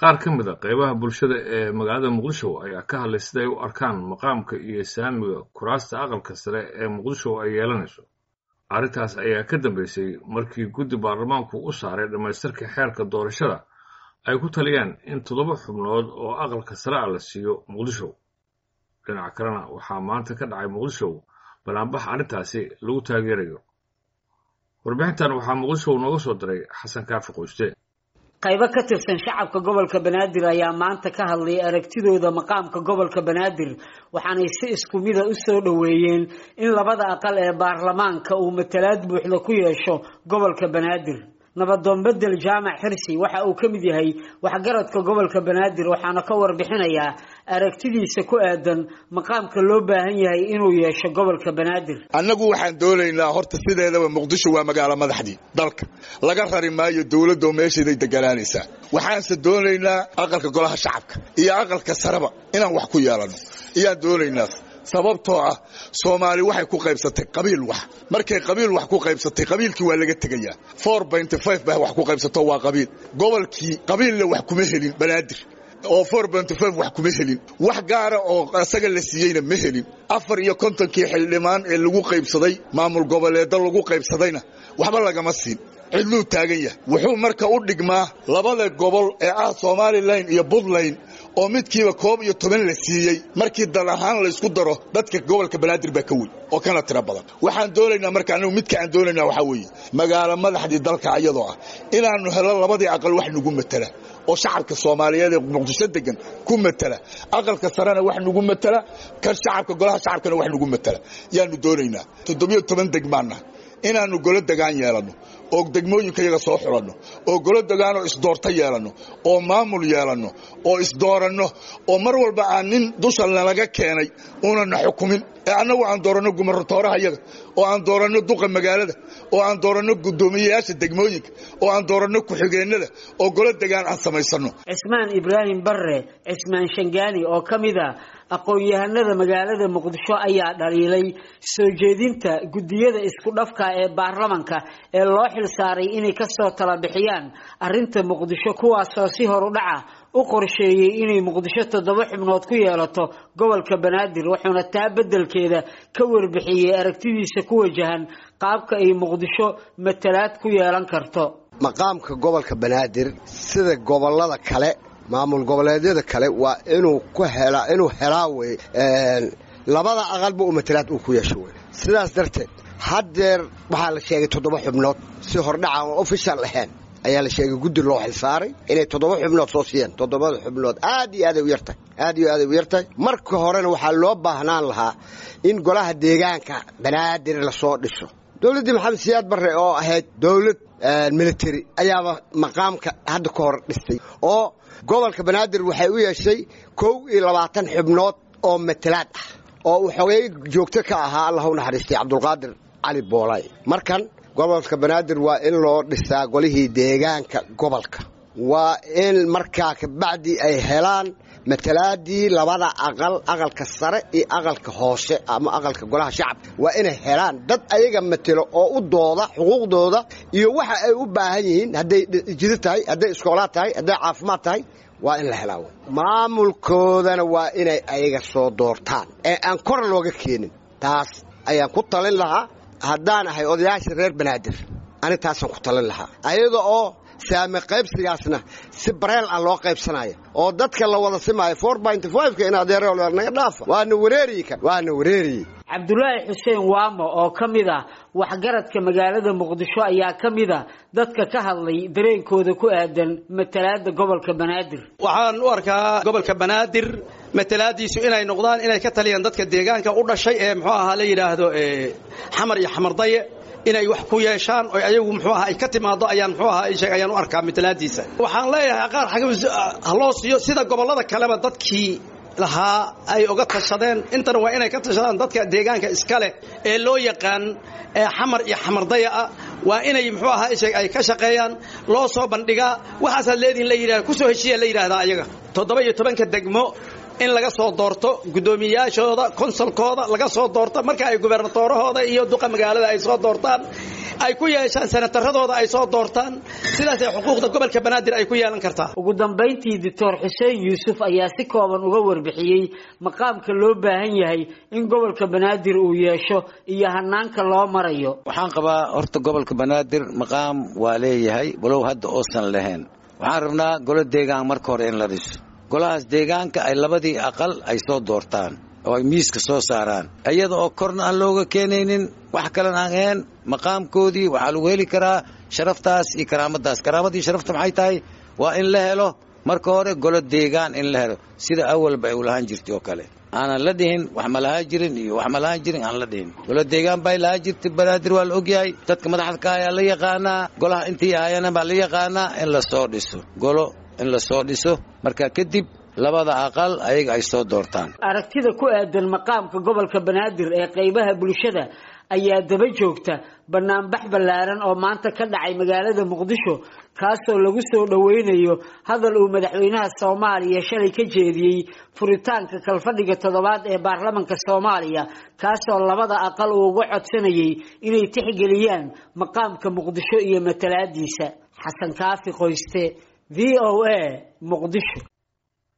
qaar ka mid a qaybaha bulshada ee magaalada muqdisho ayaa ka hadlay siday u arkaan maqaamka iyo saamiga kuraasta aqalka sare ee muqdisho ay yeelanayso arrintaas ayaa ka dambeysay markii guddi baarlamaanku u saaray dhammaystirka xeerka doorashada ay ku taliyeen in toddoba xubnood oo aqalka sare ah la siiyo muqdisho dhinaca kalena waxaa maanta ka dhacay muqdisho banaanbax arrintaasi lagu taageerayo warbixintan waxaa muqdisho nooga soo diray xasan kaafi qoyste qaybo ka tirsan shacabka gobolka banaadir ayaa maanta ka hadlay aragtidooda maqaamka gobolka banaadir waxaanay si isku mida u soo dhoweeyeen in labada aqal ee baarlamaanka uu matalaad buuxda ku yeesho gobolka banaadir nabadoon bedel jaamac xirsi waxa uu ka mid yahay waxgaradka gobolka banaadir waxaana ka warbixinayaa aragtidiisa ku aadan maqaamka loo baahan yahay inuu yeesho gobolka banaadir annagu waxaan doonaynaa horta sideedaba muqdisho waa magaalo madaxdii dalka laga rari maayo dowladdo meesheeday deganaanaysaa waxaanse doonaynaa aqalka golaha shacabka iyo aqalka sareba inaan wax ku yeelanno iyaan doonaynaa sababtoo ah soomaali waxay ku qaybsatay qabiil wax markay qabiil wax ku qaybsatay qabiilkii waa laga tegayaa four benty five baa wax ku qaybsato waa qabiil gobolkii qabiilla wax kuma helin banaadir oo four benty five wax kuma helin wax gaara oo isaga la siiyeyna ma helin afar iyo kontonkii xildhibaan ee lagu qaybsaday maamul goboleedda lagu qaybsadayna waxba lagama siin cidluu taagan yahay wuxuu marka u dhigmaa labada gobol ee ah somalilan iyo puntland oo midkiiba koob iyo toban la siiyey markii dal ahaan laysku daro dadka gobolka banaadir baa ka weyn oo kana tiro badan waxaan doonaynaa marka anigu midka aan doonaynaa waxaa weeye magaalo madaxdii dalka ayadoo ah inaannu helo labadii aqal wax nagu matala oo shacabka soomaaliyeed ee muqdisho degan ku matala aqalka sarena wax nagu matala kan shacabka golaha shacabkana wax nagu matala yaanu doonaynaa toddobiyo toban degmaanna inaannu golo degaan yeelanno oo degmooyinka yaga soo xulanno oo golo degaanoo isdoorto yeelanno oo maamul yeelanno oo isdooranno oo mar walba aan nin dusha nalaga keenay unana xukumin ee annagu aan dooranno gumarotooraha yaga oo aan dooranno duqa magaalada oo aan dooranno guddoomiyeyaasha degmooyinka oo aan dooranno ku-xigeennada oo golo degaan aan samaysanno cismaan ibraahim barre cismaan shangaani oo ka mid a aqoon-yahanada magaalada muqdisho ayaa dhaliilay soo jeedinta guddiyada isku dhafka ee baarlamanka ee loo xil saaray inay kasoo tala bixiyaan arrinta muqdisho kuwaasoo si horudhaca u qorsheeyey inay muqdisho toddoba xubnood ku yeelato gobolka banaadir wuxuuna taa beddelkeeda ka warbixiyey aragtidiisa ku wajahan qaabka ay muqdisho matalaad ku yeelan karto maqaamka gobolka banaadir sida gobolada kale maamul goboleedyada kale waa inuu ku helaa inuu helaa wey labada aqalba u matalaad uu ku yeesho wey sidaas darteed haddeer waxaa la sheegay toddoba xubnood si hordhaca oo official ahayn ayaa la sheegay guddi loo xilsaaray inay toddoba xubnood soo siiyeen toddobada xubnood aad iyo aaday u yartahay aad iyo aaday u yartahay marka horena waxaa loo baahnaan lahaa in golaha deegaanka banaadir lasoo dhiso dowladdii maxamed siyaad barre oo ahayd dowlad military ayaaba maqaamka hadda ka hor dhistay oo gobolka banaadir waxay u yeeshay kow iyo labaatan xubnood oo matalaad ah oo uu xogey joogto ka ahaa allah u naxariistay cabdulqaadir cali boolay markan gobolka banaadir waa in loo dhisaa golihii deegaanka gobolka waa in markaa kabacdi ay helaan matalaadii labada aqal aqalka sare iyo aqalka hoose ama aqalka golaha shacabka waa inay helaan dad ayaga matelo oo u dooda xuquuqdooda iyo waxa ay u baahan yihiin hadday jido tahay hadday iskoolaad tahay hadday caafimaad tahay waa in la helaa maamulkoodana waa inay ayaga soo doortaan ee aan kor looga keenin taas ayaan ku talin lahaa haddaan ahay odayaasha reer banaadir ani taasaan ku talin lahaa ayada oo saame qaybsigaasna si bareel ah loo qaybsanayo oo dadka la wada simaayo four binty fiveka in adeero naga dhaafa waana wareeriyi kan waana wareeriyi cabdulaahi xuseen waamo oo ka mid ah waxgaradka magaalada muqdisho ayaa ka mid a dadka ka hadlay dareenkooda ku aadan matalaada gobolka banaadir waxaan u arkaa gobolka banaadir matalaadiisu inay noqdaan inay ka taliyaan dadka deegaanka u dhashay ee muxuu ahaa la yidhaahdo xamar iyo xamardaye inay wax ku yeeshaan oo ayagu muxuu ahaa ay ka timaado ayaan muxuu ahaa sheeg ayaan u arkaa matalaadiisa waxaan leeyahay qaar xagga loo siiyo sida gobollada kaleba dadkii lahaa ay uga tashadeen intana waa inay ka tashadaan dadka deegaanka iska leh ee loo yaqaan xamar iyo xamardaya ah waa inay muxuu ahaa sheeg ay ka shaqeeyaan loo soo bandhigaa waxaasaad leedihin la yidhahda kusoo heshiiya la yidhahdaa ayaga toddoba iyo tobanka degmo in laga soo doorto guddoomiyayaashooda konsolkooda laga soo doorto marka ay gubernatoorahooda iyo duqa magaalada ay soo doortaan ay ku yeeshaan senataradooda ay soo doortaan sidaasay xuquuqda gobolka banaadir ay ku yeelan kartaa ugu dambayntii doctor xuseen yuusuf ayaa si kooban uga warbixiyey maqaamka loo baahan yahay in gobolka banaadir uu yeesho iyo hanaanka loo marayo waxaan qabaa horta gobolka banaadir maqaam waa leeyahay walow hadda oosan lahayn waxaan rabnaa golo deegaan marka hore in la dhiso golahaas deegaanka ay labadii aqal ay soo doortaan oo ay miiska soo saaraan iyada oo korna aan looga keenaynin wax kalena aan ahayn maqaamkoodii waxaa lagu heli karaa sharaftaas iyo karaamadaas karaamadii sharafta maxay tahay waa in la helo marka hore golo deegaan in la helo sida awalba ay u lahaan jirtay oo kale aanan la dhihin wax ma lahaan jirin iyo wax ma lahaan jirin aan la dhihin golo deegaan bay lahaan jirtay banaadir waa la ogyahay dadka madaxda ka ayaa la yaqaanaa golaha intii ahayana baa la yaqaanaa in la soo dhiso golo in la soo dhiso marka kadib labada aqal ayaga ay soo doortaan aragtida ku aadan maqaamka gobolka banaadir ee qaybaha bulshada ayaa daba joogta banaanbax ballaaran oo maanta ka dhacay magaalada muqdisho kaasoo lagu soo dhoweynayo hadal uu madaxweynaha soomaaliya shalay ka jeediyey furitaanka kalfadhiga toddobaad ee baarlamanka soomaaliya kaasoo labada aqal uu uga codsanayay inay tixgeliyaan maqaamka muqdisho iyo matalaadiisa xasan kaafi qoyste v o a muqdisho